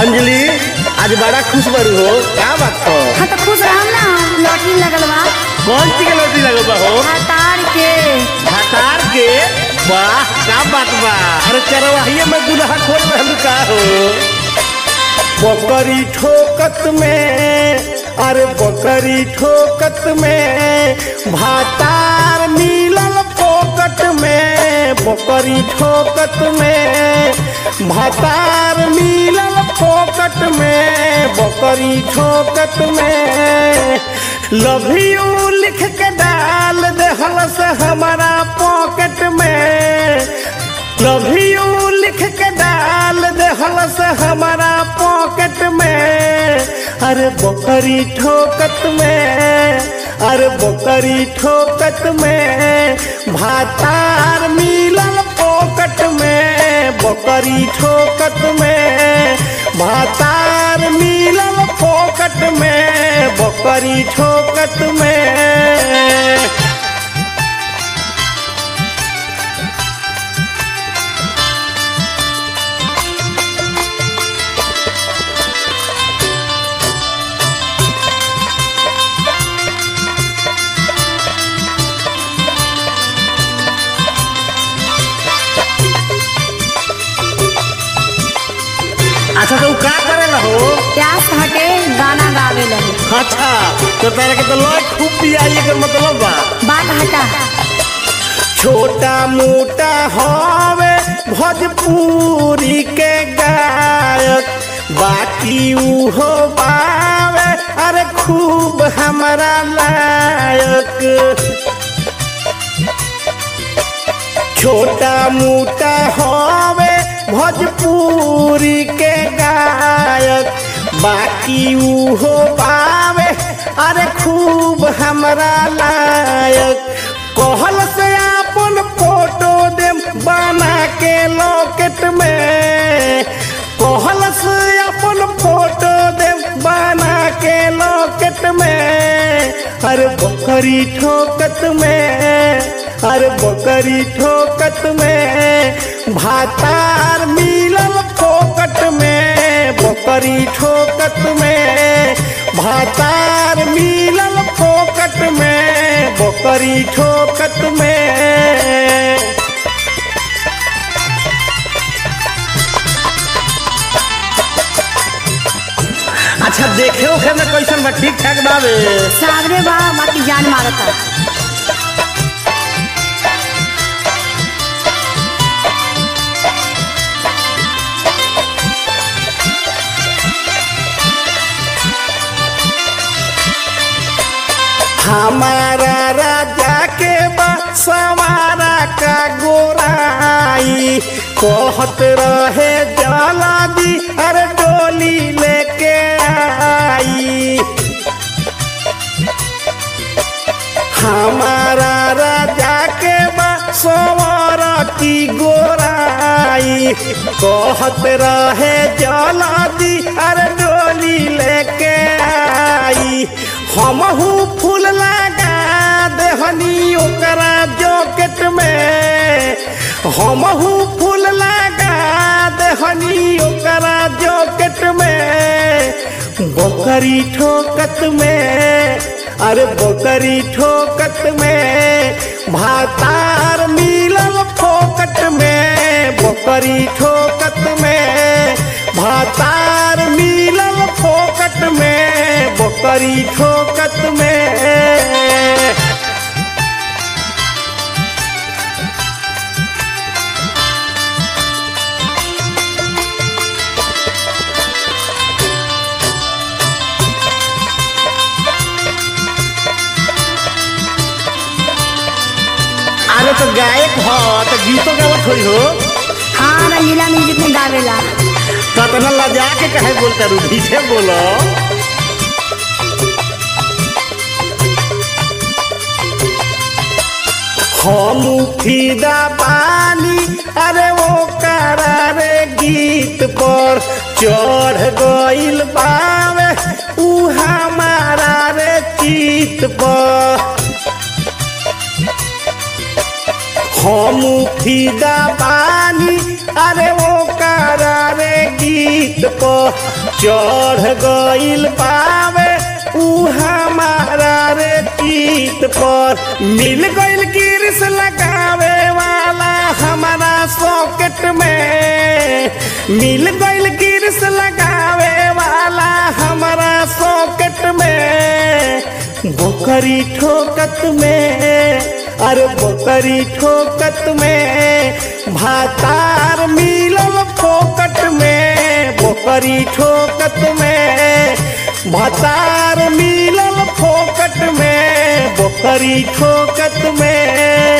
अंजलि आज बड़ा खुश बरू हो क्या बात हो हाँ तो खुश रहम ना लॉटरी लगल बा कौन सी के लौटी लगल बा हो हतार के हतार के वाह क्या बात बा अरे चरवाहिए में दुल्हा खोल रहलू का हो बकरी ठोकत में अरे बकरी ठोकत में भातार मिलल फोकट में बकरी ठोकत में भातार मिलल फोकट में बकरी ठोकत में लव यू लिख के डाल देहल से हमारा पॉकेट में लव यू लिख के डाल देहल से हमारा पॉकेट में अरे बकरी ठोकत में अरे बकरी ठोकत में भातार मिलल पॉकेट में बकरी ठोकत में भातार मिलल पॉकेट में बकरी ठोकत में अच्छा तो का करेला हो प्यास हटे गाना गावे लगे अच्छा तो तेरे के तो लॉय खूब पियाई के मतलब बा बात हटा छोटा मोटा हवे भोजपुरी के गायक बाकी उहो बावे अरे खूब हमारा लायक छोटा मोटा हवे भोजपुरी के गायक बाकी उहो पावे अरे खूब हमरा लायक कहल से अपन फोटो दे बना के लॉकेट में कहल से अपन फोटो दे बना के लॉकेट में अरे बकरी ठोकत में अरे बकरी ठोकत में भातार मिलल फोकट में बकरी ठोकत में भातार मिलल फोकट में बकरी ठोकत में अच्छा देखे ओखे में कैसन बा ठीक ठाक बावे सागरे बा बाकी जान मारता हमारा राजा के बा सवारा का गोराई कहत रहे जला दी अरे डोली लेके आई हमारा राजा के बा सवारा की गोराई कहत रहे जला दी अरे डोली लेके आई हमहू फूल लगा देहनी ओकरा जॉकेट में हमहू फूल लगा देहनी ओकरा जॉकेट में बकरी ठोकत में अरे बकरी ठोकत में भातार मिलल फोकट में बकरी ठोकत में भातार मिलल फोकट में बकरी ठोकत में अरे तो गायक हो तो गीतों गावत होई हो हाँ रंगीला म्यूजिक में गावेला कतना लजा के कहे बोलता रू पीछे बोलो हम फिदा पानी अरे वो करारे गीत पर चढ़ गइल बावे ऊ हमारा रे चित पर हम फिदा पानी अरे वो करारे गीत पर चढ़ गइल पावे ऊ हमारा रे गीत पर मिल गइल गिरस लगावे वाला हमारा सॉकेट में मिल गइल गिरस लगावे वाला हमारा सॉकेट में बोकरी ठोकत में अरे बोकरी ठोकत में भातार मिलल फोकट में बोकरी ठोकत में भातार मिलल फोकट में बोकरी ठोकत में